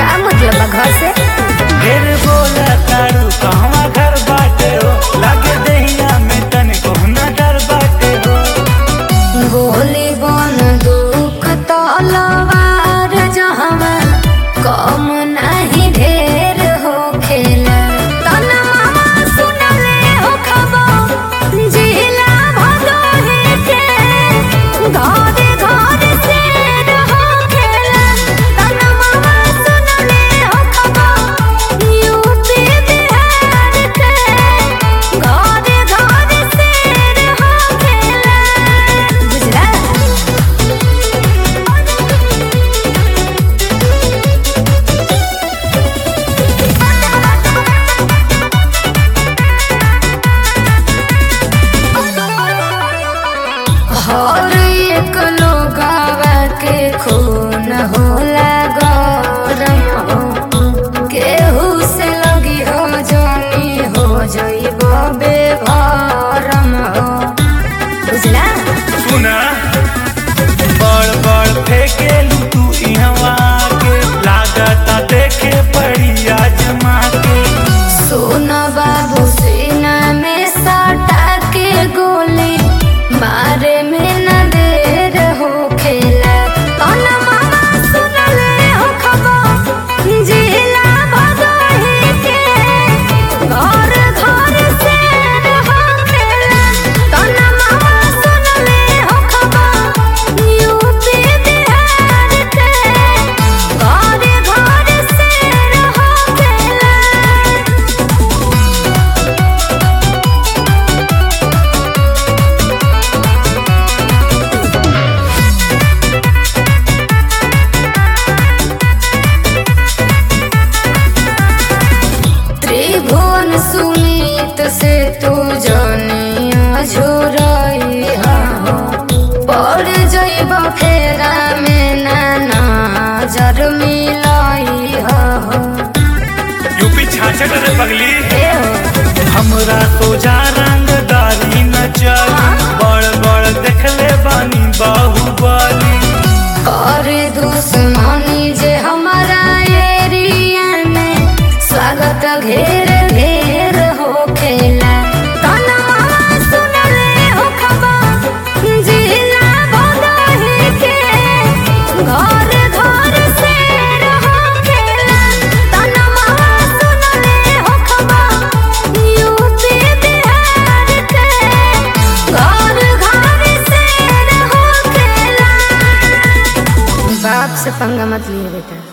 का मतलब बा घर से ढेर बोला तारू कहवा घर बाटे हो लागे दहिया में तन कोहना डर बाटे हो गोली बन दुख तलवार जहवा कम नहीं ढेर हो खेला तन मामा सुनले हो खबर जिला भदोही के घरे घरे शेर हो खेला तन मामा सुनले हो खबर यूपी बिहार के घरे घरे शेर हो खेला गुजरात हर एक लोगावा के खून होला गरम हो केहू से लगी हो जानी हो जइबो बेभरम हो बुझला सुना बड़ बड़ फेंकेलू तू इहवा के लागता देखे पड़ी आजमा के सुन बाबू सीना में सटा के गोली मारे में न देर हो खेला कौन मामा सुन ले हो खबर जिला भदोही के घर घर से हो खेला कौन मामा सुन ले हो खबर यूपी बिहार के घर घर से हो खेला त्रिभुवन सुमित से तू जानिया झोरई पड़ जइब फेरा में नाना जर मिलाई हो यूपी छाछट रे पगली हमरा सोजा रंगदारी न चल बड़ बड़ देखले बानी बाहुबली और दुश्मनी जे हमारा एरिया में स्वागत घेर घेर हो खेला तन मामा सुन ले हो खबर जिला भदोही के घर घर से हो खेला तन मामा सुन ले हो खबर यूपी बिहार के घर घर से हो खेला बाप से पंगा मत लिए बेटा